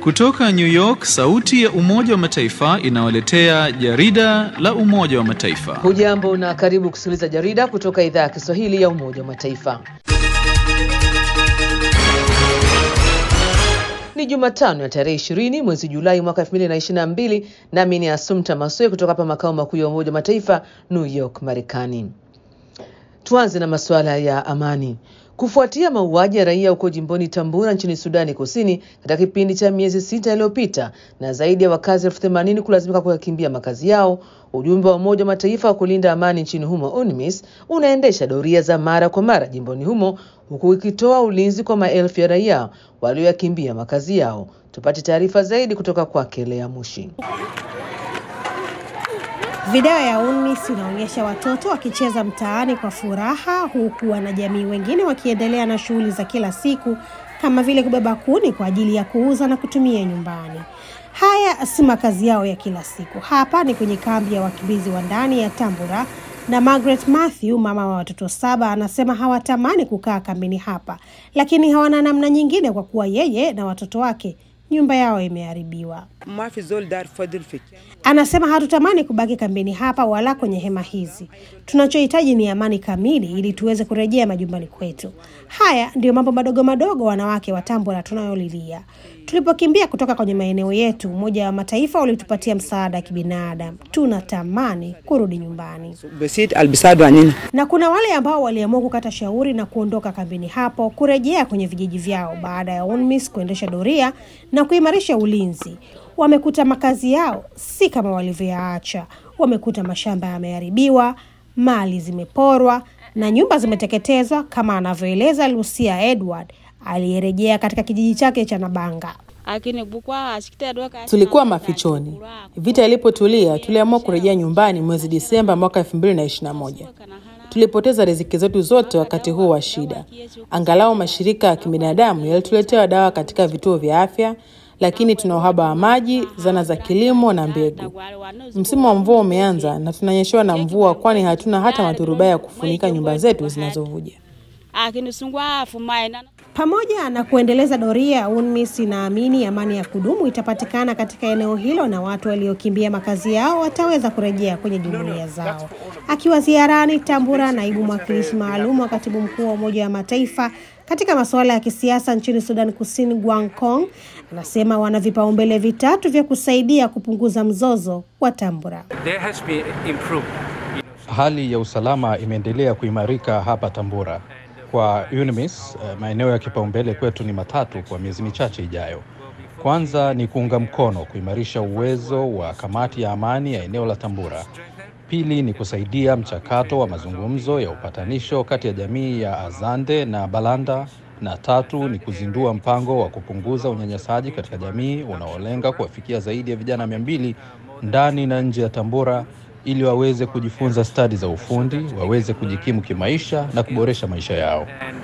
Kutoka New York, sauti ya Umoja wa Mataifa inawaletea jarida la Umoja wa Mataifa. Hujambo na karibu kusikiliza jarida kutoka idhaa ya Kiswahili ya Umoja wa Mataifa. Ni Jumatano ya tarehe ishirini mwezi Julai mwaka 2022 nami ni Asumta Masoe kutoka hapa makao makuu ya Umoja wa Mataifa New York, Marekani. Tuanze na masuala ya amani. Kufuatia mauaji ya raia huko jimboni Tambura nchini Sudani Kusini katika kipindi cha miezi sita iliyopita na zaidi ya wakazi elfu themanini kulazimika kuyakimbia makazi yao, ujumbe wa Umoja wa Mataifa wa kulinda amani nchini humo UNMISS unaendesha doria za mara kwa mara jimboni humo huku ikitoa ulinzi kwa maelfu ya raia walioyakimbia makazi yao. Tupate taarifa zaidi kutoka kwake Lea Mushi. Video ya UNMISS inaonyesha watoto wakicheza mtaani kwa furaha huku wanajamii wengine wakiendelea na shughuli za kila siku kama vile kubeba kuni kwa ajili ya kuuza na kutumia nyumbani. Haya si makazi yao ya kila siku. Hapa ni kwenye kambi ya wakimbizi wa ndani ya Tambura na Margaret Matthew, mama wa watoto saba, anasema hawatamani kukaa kambini hapa, lakini hawana namna nyingine kwa kuwa yeye na watoto wake nyumba yao imeharibiwa. Anasema hatutamani kubaki kambini hapa wala kwenye hema hizi. Tunachohitaji ni amani kamili ili tuweze kurejea majumbani kwetu. Haya ndiyo mambo madogo madogo wanawake wa Tambura tunayolilia. Tulipokimbia kutoka kwenye maeneo yetu, Umoja wa Mataifa ulitupatia msaada wa kibinadamu. Tunatamani kurudi nyumbani. Na kuna wale ambao waliamua kukata shauri na kuondoka kambini hapo kurejea kwenye vijiji vyao baada ya UNMISS kuendesha doria na kuimarisha ulinzi. Wamekuta makazi yao si kama walivyoyaacha. Wamekuta mashamba yameharibiwa, mali zimeporwa na nyumba zimeteketezwa, kama anavyoeleza Lucia Edward aliyerejea katika kijiji chake cha Nabanga. Tulikuwa mafichoni. Vita ilipotulia, tuliamua kurejea nyumbani mwezi Disemba mwaka 2021. Tulipoteza riziki zetu zote wakati huo wa shida. Angalau mashirika ya kibinadamu yalituletea dawa katika vituo vya afya, lakini tuna uhaba wa maji, zana za kilimo na mbegu. Msimu wa mvua umeanza na tunanyeshewa na mvua, kwani hatuna hata maturubai ya kufunika nyumba zetu zinazovuja. Pamoja na kuendeleza doria, UNMISS inaamini amani ya kudumu itapatikana katika eneo hilo na watu waliokimbia makazi yao wataweza kurejea kwenye jumuiya zao. Akiwa ziarani Tambura, naibu mwakilishi maalum wa katibu mkuu wa Umoja wa Mataifa katika masuala ya kisiasa nchini Sudan Kusini, Gwang Kong, anasema wana vipaumbele vitatu vya kusaidia kupunguza mzozo wa Tambura. Hali ya usalama imeendelea kuimarika hapa Tambura. Kwa UNMISS, maeneo ya kipaumbele kwetu ni matatu kwa miezi michache ijayo. Kwanza ni kuunga mkono kuimarisha uwezo wa kamati ya amani ya eneo la Tambura. Pili ni kusaidia mchakato wa mazungumzo ya upatanisho kati ya jamii ya Azande na Balanda, na tatu ni kuzindua mpango wa kupunguza unyanyasaji katika jamii unaolenga kuwafikia zaidi ya vijana mia mbili ndani na nje ya Tambura ili waweze kujifunza stadi za ufundi, waweze kujikimu kimaisha na kuboresha maisha yao.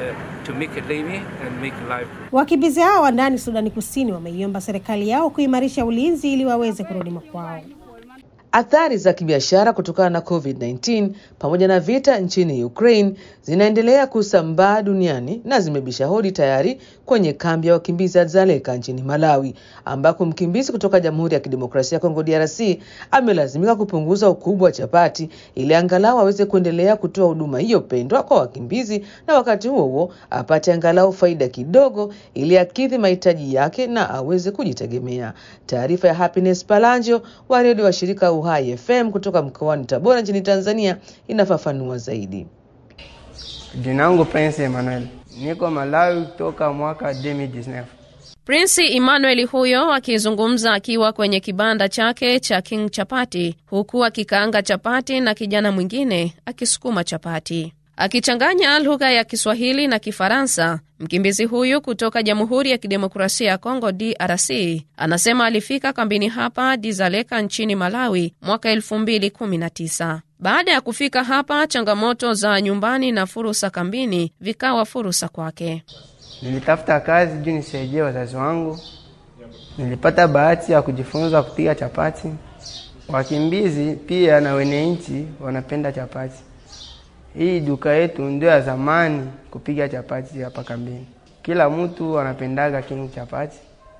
Wakimbizi hao wa ndani Sudani Kusini wameiomba serikali yao kuimarisha ulinzi ili waweze kurudi makwao. Athari za kibiashara kutokana na COVID-19 pamoja na vita nchini Ukraine zinaendelea kusambaa duniani na zimebisha hodi tayari kwenye kambi ya wakimbizi ya Dzaleka nchini Malawi, ambako mkimbizi kutoka Jamhuri ya Kidemokrasia ya Kongo DRC amelazimika kupunguza ukubwa wa chapati ili angalau aweze kuendelea kutoa huduma hiyo pendwa kwa wakimbizi, na wakati huo huo apate angalau faida kidogo ili akidhi mahitaji yake na aweze kujitegemea. Taarifa ya Happiness Palanjo wa redio wa shirika Uhai FM kutoka mkoani Tabora nchini Tanzania inafafanua zaidi. Jina langu Prince Emmanuel, niko Malawi toka mwaka 2019. Prince Emmanuel huyo akizungumza akiwa kwenye kibanda chake cha King Chapati, huku akikaanga chapati na kijana mwingine akisukuma chapati akichanganya lugha ya Kiswahili na Kifaransa. Mkimbizi huyu kutoka Jamhuri ya Kidemokrasia ya Kongo DRC anasema alifika kambini hapa Dizaleka nchini Malawi mwaka 2019. Baada ya kufika hapa, changamoto za nyumbani na fursa kambini vikawa fursa kwake. Nilitafuta kazi juu nisaidie wazazi wangu. Nilipata bahati ya kujifunza kupiga chapati. Wakimbizi pia na wenye wanapenda chapati. Hii duka yetu ndio ya zamani kupiga chapati hapa kambini. Kila mtu anapendaga king chapati.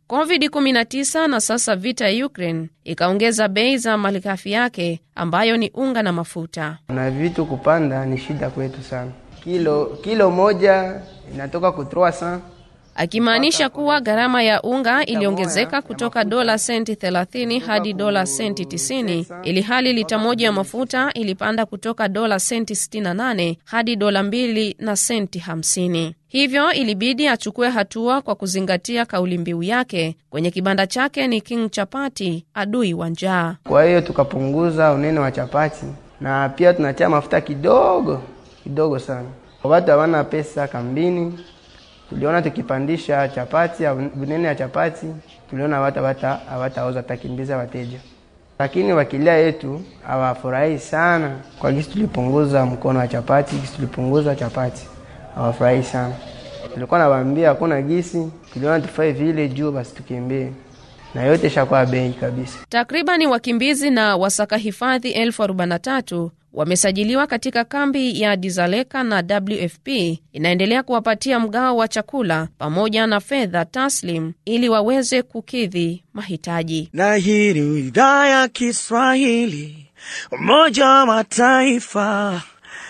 COVID-19 na sasa vita ya Ukraine ikaongeza bei za malighafi yake ambayo ni unga na mafuta. Na vitu kupanda ni shida kwetu sana. Kilo kilo moja inatoka ku 300 akimaanisha kuwa gharama ya unga iliongezeka kutoka dola senti 30 hadi dola senti 90, ili hali lita moja ya mafuta ilipanda kutoka dola senti 68 hadi dola mbili na senti 50. Hivyo ilibidi achukue hatua kwa kuzingatia kauli mbiu yake kwenye kibanda chake ni King Chapati, adui wa njaa. Kwa hiyo tukapunguza unene wa chapati na pia tunatia mafuta kidogo kidogo sana. Watu hawana pesa kambini, tuliona tukipandisha chapati unene ya chapati, tuliona watu hawatauza, tutakimbiza wateja, lakini wakilia yetu hawafurahi sana kwa gisi tulipunguza mkono wa chapati, gisi tulipunguza chapati hawafurahi sana. Tulikuwa nawaambia hakuna gisi, tuliona tufai vile juu basi tukimbie, na yote ishakuwa bei kabisa. Takribani wakimbizi na wasaka hifadhi elfu arobaini na tatu wamesajiliwa katika kambi ya Dizaleka na WFP inaendelea kuwapatia mgao wa chakula pamoja na fedha taslim ili waweze kukidhi mahitaji. Na hii ni idhaa ya Kiswahili, Umoja wa Mataifa,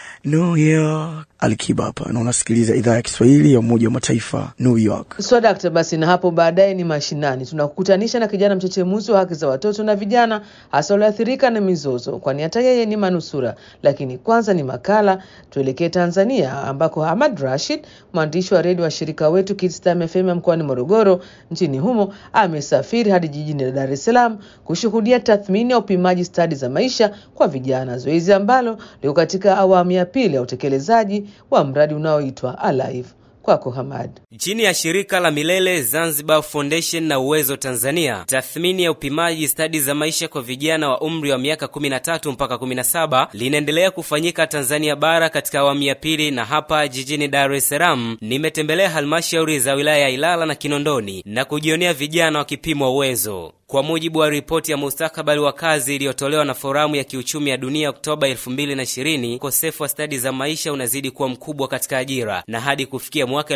New York. Alikiba hapa na unasikiliza idhaa ya Kiswahili ya Umoja wa Mataifa, New York. Swadakta. Basi na hapo baadaye ni mashinani, tunakukutanisha na kijana mchechemuzi wa haki za watoto na vijana, hasa walioathirika na mizozo, kwani hata yeye ni manusura. Lakini kwanza ni makala. Tuelekee Tanzania, ambako Hamad Rashid, mwandishi wa redio wa shirika wetu Kids Time FM mkoani Morogoro nchini humo, amesafiri hadi jijini Dar es Salaam kushuhudia tathmini ya upimaji stadi za maisha kwa vijana, zoezi ambalo liko katika awamu ya pili ya utekelezaji wa mradi unaoitwa Alive. Kwako Hamad. Chini ya shirika la Milele Zanzibar Foundation na Uwezo Tanzania, tathmini ya upimaji stadi za maisha kwa vijana wa umri wa miaka 13 mpaka 17 linaendelea kufanyika Tanzania bara katika awamu ya pili, na hapa jijini Dar es Salaam nimetembelea halmashauri za wilaya ya Ilala na Kinondoni na kujionea vijana wakipimwa uwezo. Kwa mujibu wa ripoti ya mustakabali wa kazi iliyotolewa na Foramu ya Kiuchumi ya Dunia Oktoba 2020, ukosefu wa stadi za maisha unazidi kuwa mkubwa katika ajira na hadi kufikia mwaka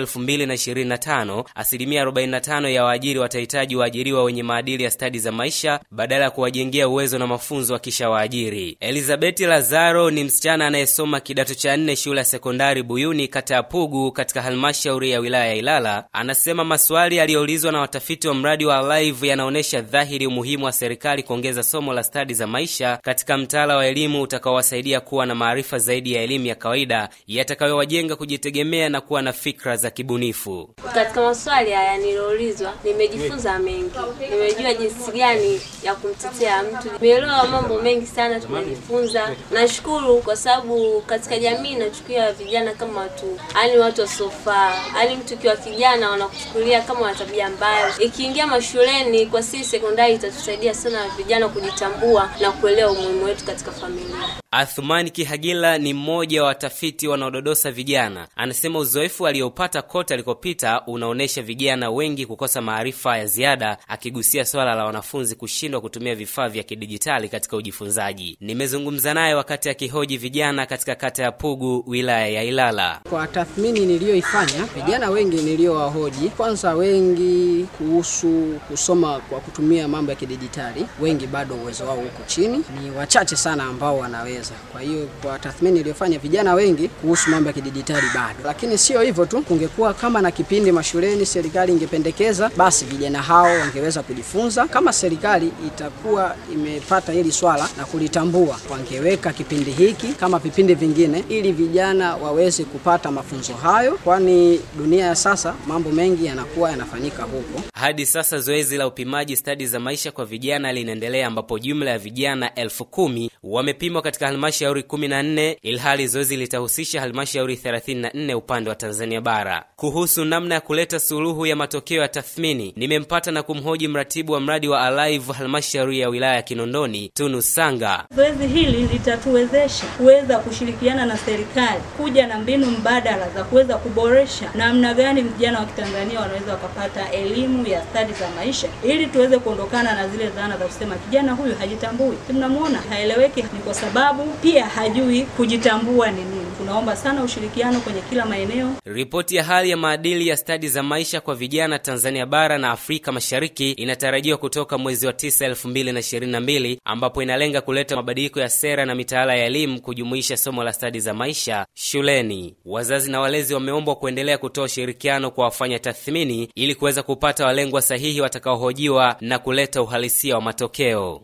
2025 asilimia 45 ya waajiri watahitaji waajiriwa wenye maadili ya stadi za maisha badala ya kuwajengea uwezo na mafunzo wakisha waajiri. Elizabeti Lazaro ni msichana anayesoma kidato cha nne shule ya sekondari Buyuni, kata ya Pugu, katika halmashauri ya wilaya ya Ilala. Anasema maswali yaliyoulizwa na watafiti wa mradi wa Alive yanaonyesha dhahiri umuhimu wa serikali kuongeza somo la stadi za maisha katika mtaala wa elimu utakaowasaidia kuwa na maarifa zaidi ya elimu ya kawaida yatakayowajenga kujitegemea na kuwa na fikra za kibunifu. Katika maswali haya niliyoulizwa, nimejifunza mengi, nimejua jinsi gani ya kumtetea mtu, nimeelewa mambo mengi sana, tumejifunza. Nashukuru kwa sababu katika jamii nachukulia vijana kama watu, yani watu wasiofaa, yani mtu ukiwa kijana wanakuchukulia kama wana tabia mbaya. Ikiingia mashuleni kwa sisi sekondari, itatusaidia sana vijana kujitambua na kuelewa umuhimu wetu katika familia. Athumani Kihagila ni mmoja wa watafiti wanaododosa vijana. Anasema uzoefu aliopata kote alikopita unaonyesha vijana wengi kukosa maarifa ya ziada, akigusia swala la wanafunzi kushindwa kutumia vifaa vya kidijitali katika ujifunzaji. Nimezungumza naye wakati akihoji vijana katika kata ya Pugu, wilaya ya Ilala. Kwa tathmini niliyoifanya, vijana wengi niliyowahoji, kwanza wengi kuhusu kusoma kwa kutumia mambo ya kidijitali, wengi bado uwezo wao uko chini, ni wachache sana ambao wanaweza kwa hiyo kwa tathmini iliyofanya vijana wengi kuhusu mambo ya kidijitali bado, lakini sio hivyo tu. Kungekuwa kama na kipindi mashuleni, serikali ingependekeza, basi vijana hao wangeweza kujifunza. Kama serikali itakuwa imepata hili swala na kulitambua, wangeweka kipindi hiki kama vipindi vingine, ili vijana waweze kupata mafunzo hayo, kwani dunia ya sasa mambo mengi yanakuwa yanafanyika huko. Hadi sasa zoezi la upimaji stadi za maisha kwa vijana linaendelea, ambapo jumla ya vijana elfu kumi wamepimwa katika halmashauri 14 ilhali zoezi litahusisha halmashauri 34 upande wa Tanzania bara. Kuhusu namna ya kuleta suluhu ya matokeo ya tathmini, nimempata na kumhoji mratibu wa mradi wa Alive halmashauri ya wilaya ya Kinondoni, Tunu Sanga. Zoezi hili litatuwezesha kuweza kushirikiana na serikali kuja na mbinu mbadala za kuweza kuboresha namna gani vijana wa Kitanzania wanaweza wakapata elimu ya stadi za maisha, ili tuweze kuondokana na zile dhana za kusema kijana huyu hajitambui, si mnamwona haeleweki. Ni kwa sababu pia hajui kujitambua ni nini. Tunaomba sana ushirikiano kwenye kila maeneo. Ripoti ya hali ya maadili ya stadi za maisha kwa vijana Tanzania bara na Afrika Mashariki inatarajiwa kutoka mwezi wa 9 2022, ambapo inalenga kuleta mabadiliko ya sera na mitaala ya elimu kujumuisha somo la stadi za maisha shuleni. Wazazi na walezi wameombwa kuendelea kutoa ushirikiano kwa wafanya tathmini ili kuweza kupata walengwa sahihi watakaohojiwa na kuleta uhalisia wa matokeo.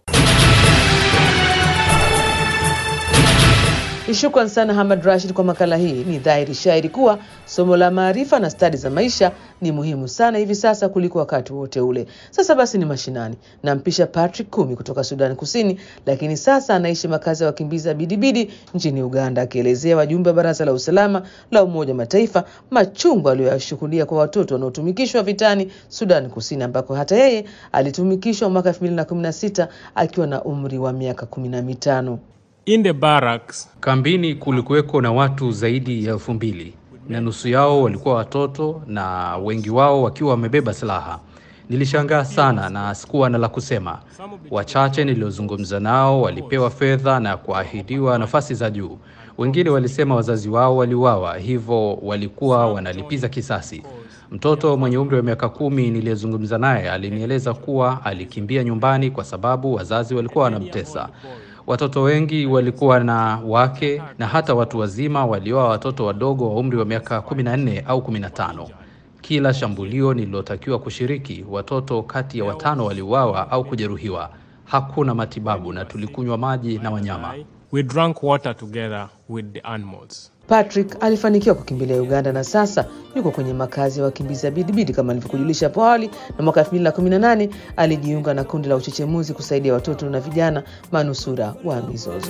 Shukran sana Hamad Rashid kwa makala hii. Ni dhahiri shairi kuwa somo la maarifa na stadi za maisha ni muhimu sana hivi sasa kuliko wakati wote ule. Sasa basi ni mashinani, nampisha Patrick Kumi kutoka Sudan Kusini, lakini sasa anaishi makazi ya wakimbizi ya Bidibidi nchini Uganda, akielezea wajumbe wa Baraza la Usalama la Umoja wa Mataifa machungu aliyoyashuhudia kwa watoto wanaotumikishwa vitani Sudan Kusini, ambako hata yeye alitumikishwa mwaka 2016 akiwa na umri wa miaka kumi na mitano. In the barracks, kambini kulikuweko na watu zaidi ya elfu mbili na nusu yao walikuwa watoto na wengi wao wakiwa wamebeba silaha. Nilishangaa sana na sikuwa na la kusema. Wachache niliozungumza nao walipewa fedha na kuahidiwa nafasi za juu. Wengine walisema wazazi wao waliuawa, hivyo walikuwa wanalipiza kisasi. Mtoto mwenye umri wa miaka kumi niliyezungumza naye alinieleza kuwa alikimbia nyumbani kwa sababu wazazi walikuwa wanamtesa. Watoto wengi walikuwa na wake na hata watu wazima walioa watoto wadogo wa umri wa miaka 14 au 15. Kila shambulio nililotakiwa kushiriki, watoto kati ya watano waliuawa au kujeruhiwa. Hakuna matibabu na tulikunywa maji na wanyama. We drank water together with the animals. Patrick alifanikiwa kukimbilia Uganda na sasa yuko kwenye makazi ya wakimbizi ya Bidibidi kama nilivyokujulisha hapo awali, na mwaka 2018 alijiunga na kundi la uchechemuzi kusaidia watoto na vijana manusura wa mizozo.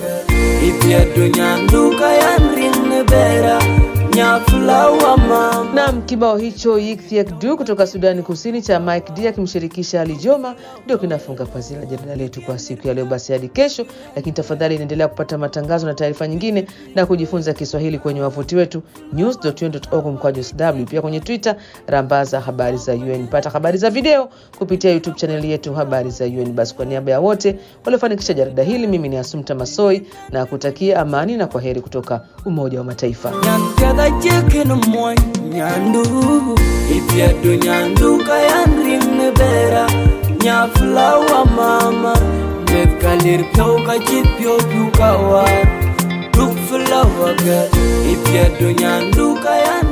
Nam kibao hicho Yikthyak Du kutoka Sudani Kusini cha Mike D akimshirikisha Ali Joma ndio kinafunga pazia la jarida letu kwa siku ya leo. Basi hadi kesho, lakini tafadhali inaendelea kupata matangazo na taarifa nyingine na kujifunza Kiswahili kwenye wavuti wetu news.un.org mkwaju sw, pia kwenye Twitter rambaza habari za UN. Pata habari za video kupitia YouTube chaneli yetu habari za UN. Basi kwa niaba ya wote waliofanikisha jarida hili, mimi ni Asumta Masoi na kutakia amani na kwa heri kutoka Umoja wa Mataifa. nyandu ipyado nyandu kayanrimne bera nyaflawa mama mekalir pyo kachipyo pyukawa duk flawa ga ipyado nyandu kayan